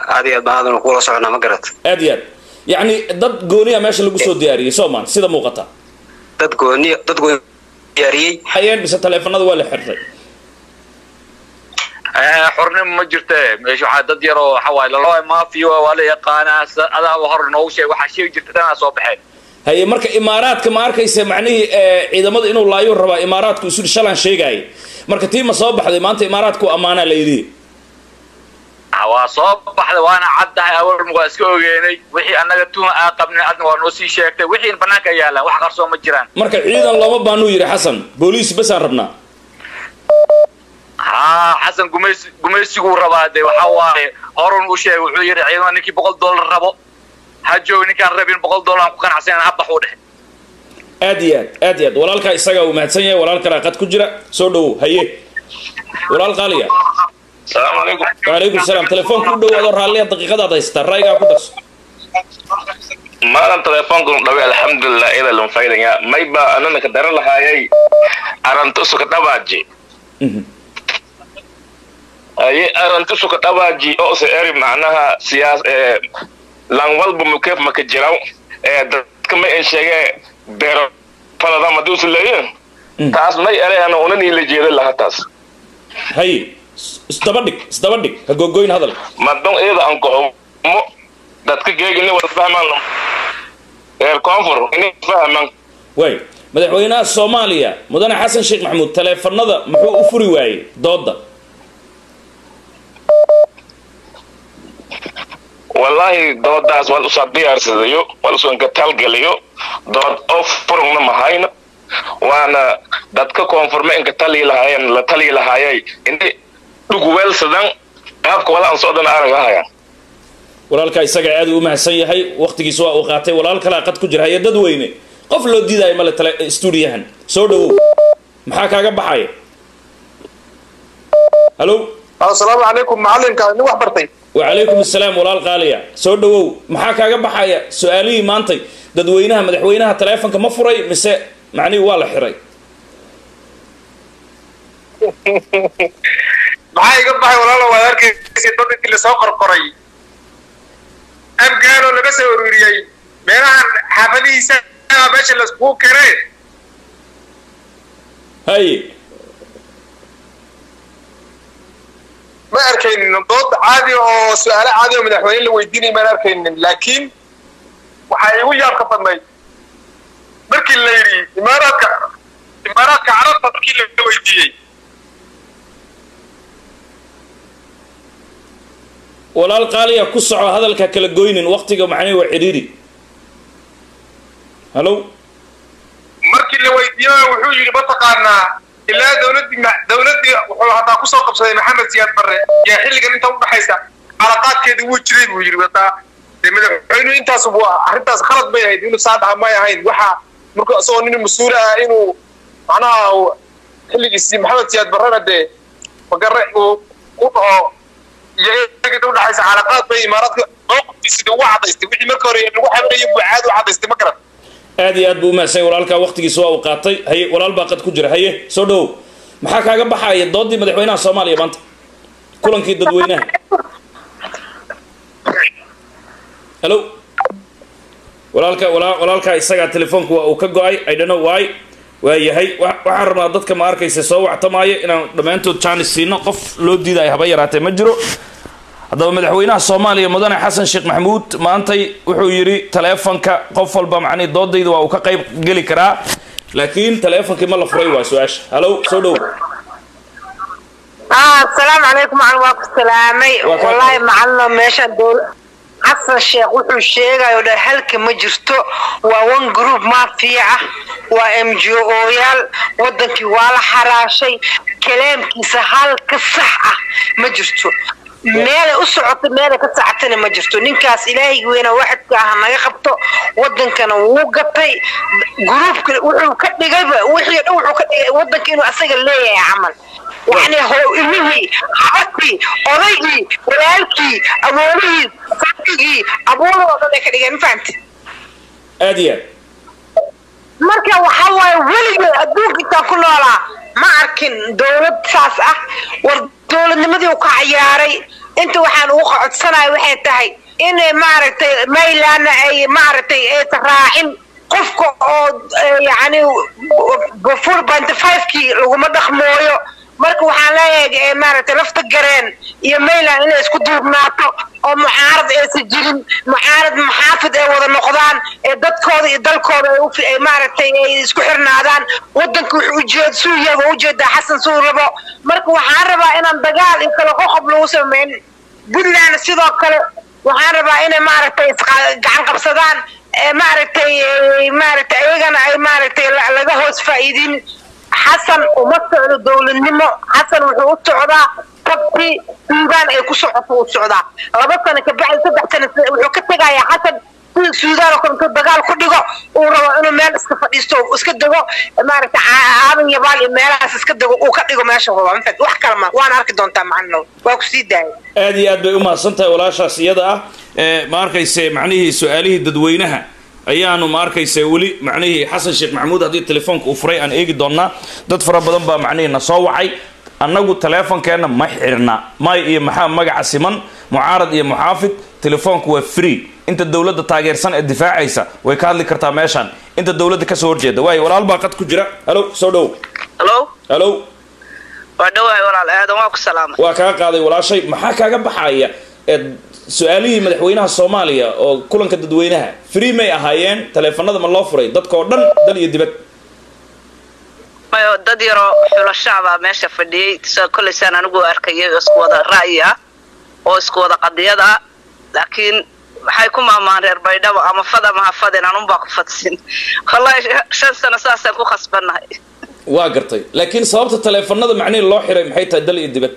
aad iyo aad baan aadan kula soconaa ma garat aad iyo aad yacni dad gooniya meesha lagu soo diyaariyey soomaan sida muuqata dad gooni dad gooni diyaariyey hayeen mise taleefanada waa la xirtay xornimo ma jirte meesha waxaa dad yar oo waxa waaye lalo maafiyo waa la yaqaanaa sa- adaa hor noogu sheeg waxaa sheegi jirta danaa soo baxeen haye marka imaaraadka ma arkaysa macnihii eh, ciidamada inuu laayuu rabaa imaaraadku isu shalaan sheegaayay marka tii ma soo baxday maanta imaaraadku ammaanaa la yidhi Ah, waa soo baxday waana caddahay awalm waa iska ogeenay wixii annaga tuhun aa qabnay adna waa noo sii sheegtay wixii banaanka yaalaan wax qarsoo ma jiraan marka ciidan looma baanuu yidhi xasan booliis basaan rabnaa haa xasan gumaysi gumaysiguu rabaa de waxa waaye horun u sheegay wuxuu yidhi ciidamada ninkii boqol dollar rabo ha joog ninkaan rabin boqol dollar aan ku qanacsanan ha baxuu dhehe aad iyo aad aad iyo aad walaalkaa isagaa uu mahadsan yahay walaal kalaa qad ku jira soo dhowow haye walaal qaaliya salaamu calaykum wacalaykum salaam telefoonka u dhowaado raalliya daqiiqadaad haysataa ra'yigaa ku darso maalan telefoonkan dhawe alxamdulilah ida lan faydaya mayba anana ka dara lahaayay arantusuka dhabaaji Mhm. aye arantusuka dhabaaji oo se eri macnaha siyaas ee lan walba mukeef maka jiraw ee dadka ma en sheege beero falada maduusu leeyin Mm. taas may ereyana unan ila jeeda laha taas haye is- isdaba dhig isdaba dhig ha gogoyn hadal madon iyada aan koxumo dadka geegini wada fahmaan reer koonfur inay fahmaan waay madaxweynaha soomaaliya mudane xasan sheekh maxamuud taleefanada muxuu u furi waayey dooda wallaahi doodaas waan usoo diyaarsadayo waan usoo inkatalgeliyo dood oo furugna mahayna waana dadka koonfurme inka talii lahaayeen la talii lahaayay inay dhugweelsadan qaabka wala aan socdana aragahayaan walaalkaa isagaa aad u mahadsan yahay waqtigiisa waa uu qaatay walaal kalaa qad ku jira haye dad weyne qof loo diidaayo male tale stuudiyahan soo dhowow maxaa kaaga baxaya halo asalaamu calaykum macalinka nin wax bartay wacalaykum assalaam walaal qaaliya soo dhowow maxaa kaaga baxaya su-aalihii maantay dadweynaha madaxweynaha taleefonka ma furay mise macnihii waa la xiray maxaa iga baxay walaalo waad arkaysa dad intii lasoo qorqoray afgaanoo laga soo ururiyey meelahan xaafadihiisa meesha laiskugu keenay haye ma arkaynin dood caadi oo su-aalo caadi oo madaxweyne la weydiinay maan arkaynin laakiin waxaa igu yaabka badnay markii la yidhi imaaraadka imaaraadka carabta markii la weydiiyey walaal qaaliya ku soco hadalka kala goynin waqtiga macnihi waa cidhiiri halo markii la weydiiyey wuxuu yidhi mataqaanaa ilaa dowladdii ma- dowladdii wuxuu hataa kusoo qabsaday maxamed siyaad barre yaa xilligan inta udhexaysa calaqaadkeedii wuu jiray buu yidhi wataa dee madaxweynuhu intaas buu arrintaas khalad bay ahayd inuu saa dhaha may ahayn waxa markuu isagoo nin mas-uul ah inuu macnaha uu xilligiisii maxamed siyaad barrena dee magare uu u dhaho iyo iyaga inta udhexaysa calaqaad bay imaaraadka mowqifkiisi dee ugu cadaystay wixii marka hore lagu xaminayay buu caadi u cadaystay ma garan aad iyo aad buu umahadsan walaalkaa waqtigiisa waa uu qaatay haye walaal baa qad ku jira haye soo dhowow maxaa kaaga baxaya doodii madaxweynaha soomaaliya maanta kulankii dadweynaha halo walaalka walaa walaalkaa isagaa telefoonku waa uu ka go-ay i don't know why waa yahay wa- waxaan rabnaa dadka ma arkaysa soo wactamaayo inaan dhammaantood jaanis siino qof loo diidayo haba yaraatee ma jiro haddaba madaxweynaha soomaaliya mudane xasan sheekh maxamuud maantay wuxuu yidhi taleefonka qof walba macnihi doodayda waa uu ka qayb geli karaa laakiin taleefonkii ma la furay waa su-aasha halo soo dhow ah asalaamu calaykum macalin waa ku salaamay Waa kaa wallaahi qaban. macalino meesha dowl- xasan sheekh wuxuu sheegayo dhan halka ma jirto waa one group maafiya ah waa m g o yaal wadankii waa la xaraashay kalaamkiisa halka sax ah ma jirto meelay u socoto meelay ka sacatana ma jirto ninkaas ilaahaygi weyna waxadka ah naga qabto wadankana wuu gatay gruubka wuxuu ka dhigayba wixii dhan wuxuu ka dhigay wadanka inuu asaga leeyahay camal يعني هو إلهي عبتي أريجي ولالكي أبولي صدقي أبولي وضعي كده ما فهمت aad iyo aad marka waxa waaye weligeed adduunka intaan ku noolaa ma arkin dowlad saas ah war dowladnimadii uu ka ciyaaray inta waxaan ugu codsanayo waxay tahay inay maaragtay maylaana ay maaragtay aysan raacin qofka oo eh, yacni four point five-kii laguma dhaqmooyo marka waxaan leeyahay eh, maaragtay lafta gareen iyo mayland inay isku duubnaato oo mucaarad aysan jirin mucaarad maxaafid ay wada noqdaan ee dadkooda iyo dalkooda ay u- ay maaragtay ay isku xirnaadaan wadanka wuxuu ujeed suu yaga ujeedaa xasan suu rabo marka waxaan rabaa inaan dagaal iyo kale qoqob lagu sameyn puntland sidoo kale waxaan rabaa inay maaragtay isqa- gacan qabsadaan ee maaragtay ee, maaragtay ayagana ay maaragtay la- laga hoos faa'iidin xasan uma socdo dowladnimo xasan wuxuu u socdaa tabti suudaan ay ku socoto u socdaa laba sano ka bacdi saddex sano wuxuu ka tegayaa xasan sida suudaan oo kale intuu dagaal ku dhigo uu rabo inuu meel iska fadhiisto oo iska dego maaragtay ca- aadan yabaal iyo meelahaas iska dego uu ka dhigo meesha raba mafad wax kale ma waan arki doontaa macalino waa ku sii daayay aad iyo aad bay u mahadsan tahay walaashaas iyada ah ee ma arkayse macnihii su-aalihii dadweynaha ayaanu ma arkayse weli macnihii xasan sheekh maxamuud haddii telefoonka uu furay aan eegi doonaa dad fara badan baa macnihii na soo wacay annagu teleefonkeenna ma xirna may iyo maxaa magaca siman mucaarad iyo muxaafid telefoonku waa free inta dowladda taageersan ee difaacaysa way ka hadli kartaa meeshaan inta dowladda kasoo horjeeda waayo walaal baa qad ku jira halo soo dhow halo halo waa dhawahay walaal aadan waa ku salaamay waa kaa qaaday walaashay maxaa kaaga baxaya ee su-aalihii madaxweynaha soomaaliya oo kulanka dadweynaha free may ahaayeen taleefanada ma loo furay dadka oo dhan dal iyo dibad mayo dad yaroo xulashacbaa meesha fadhiyey sa kollaysaan anigu arkayay oo isku wada ra'yi ah oo isku wada qadiyad ah laakiin maxay ku maamaan reer baydhabo ama fad ama ha fadin anunbaa ku fadsin wallahi shan sano saasaan ku khasbannahay waa gartay laakiin sababta taleefanada macnihi loo xiray maxay tahay dal iyo dibad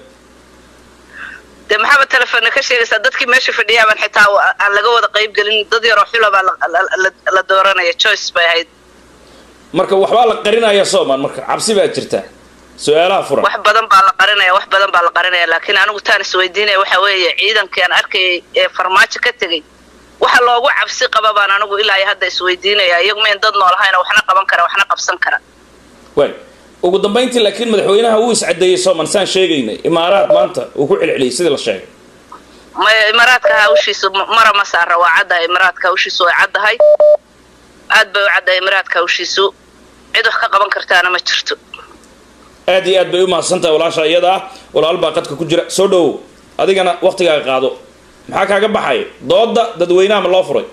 dee maxaaba telefonna ka sheegaysaa dadkii meesha fadhiyaaban xitaa wa- aan laga wada qayb gelin dad yaroo xulabaa la- la- la- la dooranaya choice bay ahayd marka waxbaa la qarinaya soomaan marka cabsi baa jirta su-aalaha furan wax badan baa la qarinaya wax badan baa la qarinaya laakiin anigu taan isweydiinaya waxa weeye ciidankii aan arkayay ee farmaajo ka tegey waxa loogu cabsi qaba baan anigu ilaa iyo hadda isweydiinaya iyagu mayn dad noolahayna waxna qaban kara waxna qabsan kara waay ugu dambayntii laakiin madaxweynaha wuu iscadeeyey soomaan saan sheegaynay imaaraad maanta uu ku celceliyey sidii la sheegay maya imaaraadka hawshiisu m- mara ma saara waa caddahay imaaraadka hawshiisu way caddahay aad bay u caddahay imaaraadka hawshiisu cid wax ka qaban kartaana ma jirto aad iyo aad bay u mahadsan tahay walaasha iyada ah walaal baa qadka ku jira soo dhowow adigana waktigaaga qaado maxaa kaaga baxaya dooda dadweynaha ma loo furay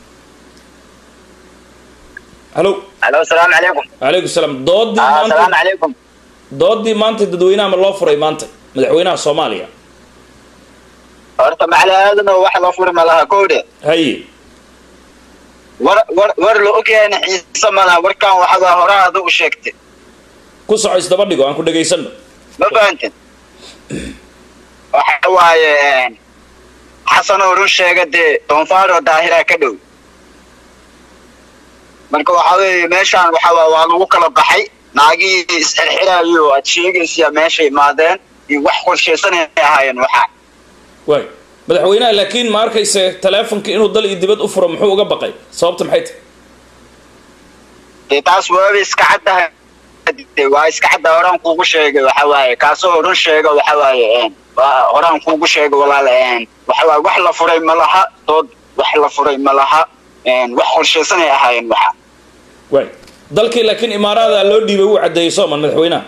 halo الو السلام عليكم calaykum salaam doodii آه السلام maanta عليكم doodii maanta dadweynaha ma loo furay maanta madaxweynaha soomaaliya horta macalaadana wax loo furi ma laha kowde haye war war war la ogyahay xiisa ma laha warkan waxaa horaa adu u sheegtay ku soco isdaba dhigo aan ku dhegaysano ma fahantin waxa waaye xasan oo run sheega dee doonfaaro daahira ka dhow marka waxa weeye meeshaan waxa waa waa lagu kala baxay naagihii isxirxirayo aad sheegaysa meesha imaadeen iyo wax qorshaysanay ahaayeen waxa waay madaxweynaha laakiin ma arkayse taleefonka inuu dal iyo dibad u furo muxuu uga baqay sababta maxay tahay dee taas waaba iska caddahay dee waa iska cadda horaan kuugu sheegay waxa waaye kaasoo run sheega waxa waaye een, waa horaan kuugu sheegay walaal een, waxa waaye wax la furay ma laha dood wax la furay ma laha een, wax qorshaysanay ahaayeen waxa waay dalkii laakiin imaaraada loo dhiibay wuu caddeeyey sooman madaxweynaha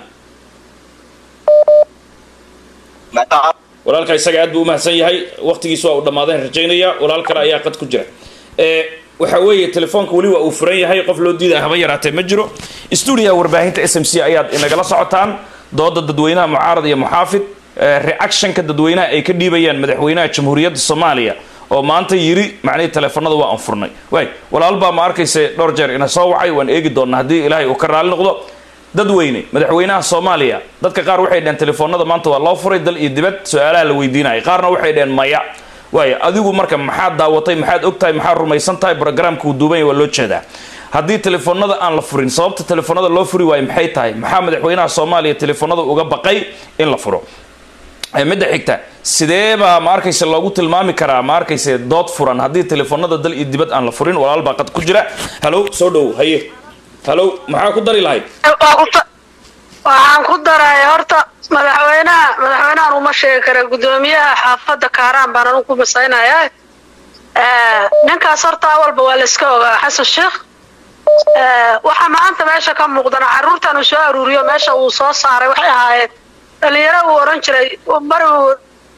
Mataa- walaalka isaga aad buu umahadsan yahay waqtigiis waa uu dhammaadeen rajaynaya walaal kale ayaa qad ku jira ee waxa weeye telefoonka weli waa uu furan yahay qof loo diidaya haba yaraatee ma jiro stuudiyaha warbaahinta s m c ayaad inagala socotaan dooda dadweynaha mucaarad iyo muxaafid ee reactionka dadweynaha ay ka dhiibayaan madaxweynaha jamhuuriyadda soomaaliya oo maanta yiri macnihii teleefanada waa aan furnay waay walaal baa ma arkayse dhowr jeer ina soo wacay waan eegi doonaa haddii ilaahay uu ka raali noqdo dadweyne madaxweynaha soomaaliya dadka qaar waxay dhaheen telefoonada maanta waa loo furay dal iyo dibad su-aalaha la weydiinaya qaarna waxay dhaheen maya waaya adigu marka maxaad daawatay maxaad ogtahay maxaad rumaysan tahay programka uu duubanya waa loo jeedaa haddii telefoonada aan la furin sababta telefoonada loo furi waayo maxay tahay maxaa madaxweynaha soomaaliya telefoonada uga baqay in la furo Ee, midda xigta sidee baa ma arkayse loogu tilmaami karaa ma arkayse dood furan haddii telefoonada dal iyo dibad aan la furin walaal baa qad ku jira halo soo dhow haye halo maxaa ku dari lahayd waxaan ku daray horta madaxweynaha madaxweynahan uma sheegi kara guddoomiyaha xaafadda kaaraan baan anigu ku masaynaya ninkaas horta awalba waa la iska ogaa xasan sheekh waxaa maanta meesha ka muuqdana carruurtan uu soo aruuriyo meesha uu soo saaray waxay ahaayeen dhalinyaro uu oran jiray mar uu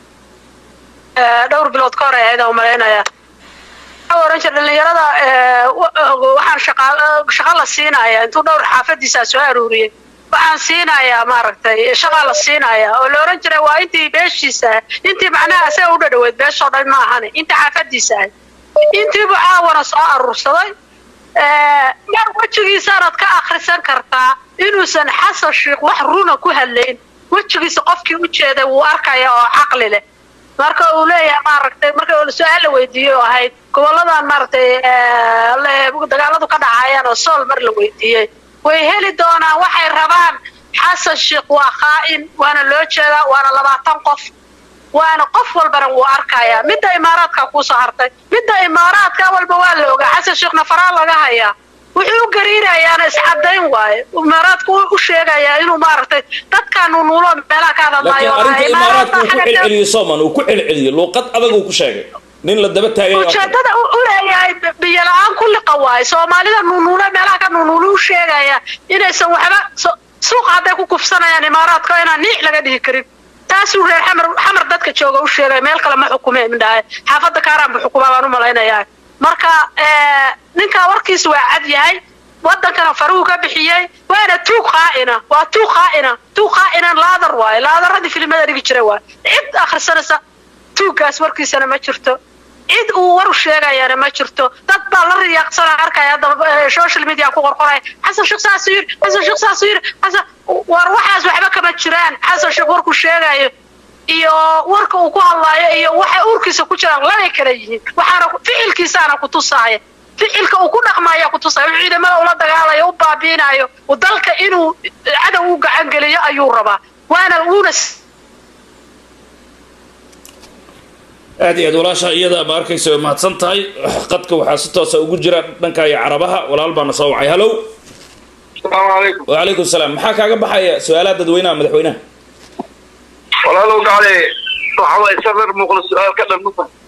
dhowr bilood ka hor ay ahayd aan umalaynaya wuxuu oran jiray dhalinyarada waxaan shaqa shaqa la siinaya intuu dhowr xaafadiisaa soo aruuriyey waxaan siinayaa maaragtay shaqaa la siinayaa oo la oran jiray waa intii beeshiisa ah intii macnaha asaga u dhadhaweyd beeshoo dhan ma ahane intii xaafadiisa ahay intiibu caawana soo aruursaday mar wejigiisaanad ka akrisan kartaa inuusan xasan sheikh wax runa ku hadlayn wejigiisa qofkii u jeeday wuu arkaya oo caqli leh marka uu leeyahay maaragtay marka su-aal la weydiiyey oo ahayd goboladan maaragtay dagaaladu ka dhacayaan oo sool mar la weydiiyey way heli doonaan waxay rabaan xasan sheikh waa khaa'in waana loo jeedaa waana labaatan qof waana qof walbana wuu arkayaa midda imaaraadka kuusoo hartay midda imaaraadka walba waa la ogaa xasan sheekhna faraa laga hayaa wuxuu u gariirayaana iscadayn waaye imaaraadku u sheegayaa inuu maaragtay dadkaanu nuulo meelaha ka laakiin hadlayo arrinta imaaraadka uu ku celceliyey sooman uu ku celceliyey luuqad adag uu ku sheegay nin la daba taagay ujeedada u leeyahay biyo la-aan ku liqa waaye soomaalida nuunuule meelaha ka nuunuule u sheegaya inaysan waxba so- suuqa hadday ku kufsanayaan imaaraadka inaan niic laga dhihi karin taasuu reer xamar xamar dadka jooga u sheegay meel kale ma xukume midhahay xaafadda kaaraan bu xukumaa baan u malaynayaa marka ninka warkiisa waa cad yahay wadankana faruhu ka bixiyey waana tuug qaa'ina waa tuug qaa'ina tuug qaa'inan laadar waaye laadaradii filimada dhigi jiray waaye cid akhrisanaysa tuuggaas warkiisana ma jirto cid uu war u sheegayana ma jirto dad baa la riyaaqsana arkaya haddaba social media ku qorqoraya xasan sheekh saasuu yiri xasan sheekh saasuu yiri xasan war waxaas waxba kama jiraan xasan sheekh warku sheegayo iyo warka uu ku hadlaayo iyo waxa uurkiisa ku jiraan labay kala yihiin waxaana ficilkiisaana ku tusaaya ficilka uu ku dhaqmaya ku tusaya uu ciidamada ula dagaalayo u baabiinayo uu dalka inuu cadow u gacan geliyo ayuu rabaa waana uuna aad iyo aad walaasha iyada ma arkaysa way mahadsan tahay qadka waxaa si toosa ugu jira dhanka iyo carabaha walaal baana soo wacay hallow asalaamu calaykum wacalaykum salaam maxaa kaaga baxaya su-aalaha dadweynaha madaxweynaha walaalow gacale waxa waaye safar muuqda su-aal ka dhan